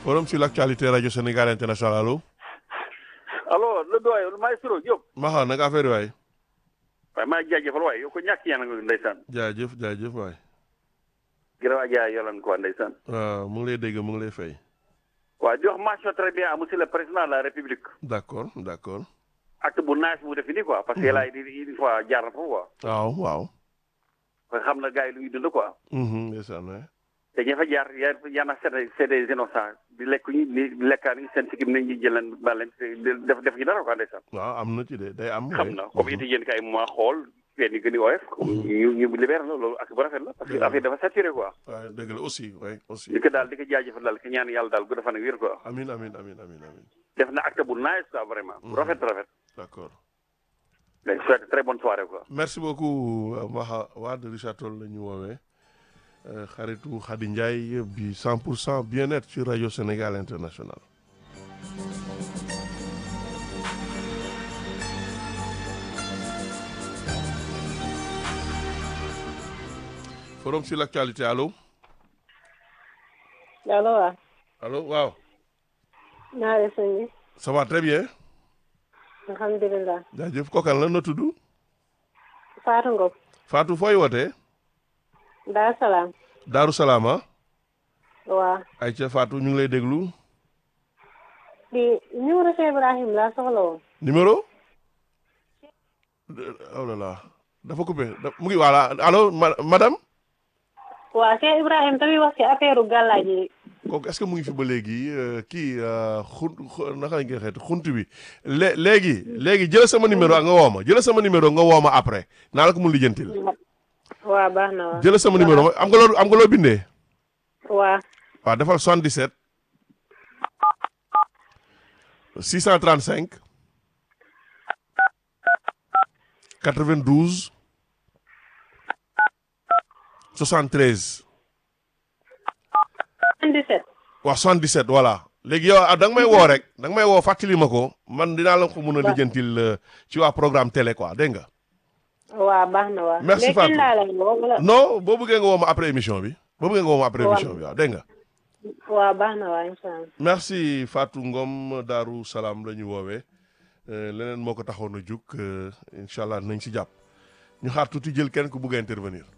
forum sur l'actualité radio Sénégal international allo. allo le doyen le maestro Diop. Maxa naka affaire yi waay. waaye maa ngi jaajëfal waaye yow ko ñàkk yéen a ngi ndeysaan. jaajëf jaajëf waay. gërëm ak jaay yolan quoi ndeysaan. waaw mu ngi lay dégg mu ngi lay fay. waaw di wax mention très bien à monsieur le président de la république. d'accord d'accord. acte bu naaj bu def nii quoi. parce que laay di une fois jaar na foofu quoi. waaw waaw. parce que xam na gars yi lu ñuy dund quoi. ndeysaan waay. te ña fa jaar yaa yaa na c'est des c'est des innocents di lekk ñu ni di lekkaa ni seen sikkim nañ ñu jëlan ba leen def def ñu dara quoi ndeysaan. waaw am na ci de day am. xam na comme it yéen kay ma xool fenn yi gën a oyof. ñu ñu libéré la loolu ak bu rafet la parce que affaire dafa saturé quoi. waaw dëgg la aussi oui aussi. di ko daal di ko jaajëfal daal ki ñaan yàlla daal gudd fan ak wér quoi. amin amin amin amin amin def na acte bu nice quoi vraiment. bu rafet rafet. d'accord. mais souhaite très bonne soirée quoi. merci beaucoup Maxa Wade Richard Toll la ñu woowee xaritu Khady Ndiaye bi 100 pour cent bien-être ci rajo Sénégal international. forum sur l'actualité allo. allo waaw. allo waaw. naa def sëñ bi. ça va très bien. alhamdulilah. jaajëf kokan la na tudd. Fatou Ngom. Fatou fooy wootee. Daar Salaam. Daaru Salaam ah. waaw. ay ca Fatou ñu ngi lay déglu. di numéro Cheikh Ibrahim laa soxla woon. numéro. oh là là dafa coupé mu ngi voilà allo madame. waaw Cheikh Ibrahim tamit wax ci affaire gàllaaj yi. kooku est-ce que mu ngi fi ba léegi kii xun naka lañ koy xeeti xunt bi lé léegi léegi jël sama numéro nga woo ma jël sama numéro nga woo ma après naa la ko mun lijjantil. waaw baax na waaw. jël sama numéro am nga loo am nga loo bindee. waaw. waaw defal 77. 635. 92. 73. 77. waaw 77 voilà léegi yow da nga may woo rek da nga may woo fàttali ma ko man dinaa la ko mun a lijjantil ci waa programme télé quoi dégg nga. waaw baax na waaw. merci Fatou léegi laa lay woo wala. non boo bëggee nga woo ma après émission bi. boo bëggee nga woo ma après émission bi waaw dégg nga. waaw baax na waaw incha allah. merci Fatou Ngom Daaru Salaam la ñu woowee leneen moo ko taxoon a jug incha allah nañ si jàpp ñu xaar tuuti jël kenn ku bugg a intervenir.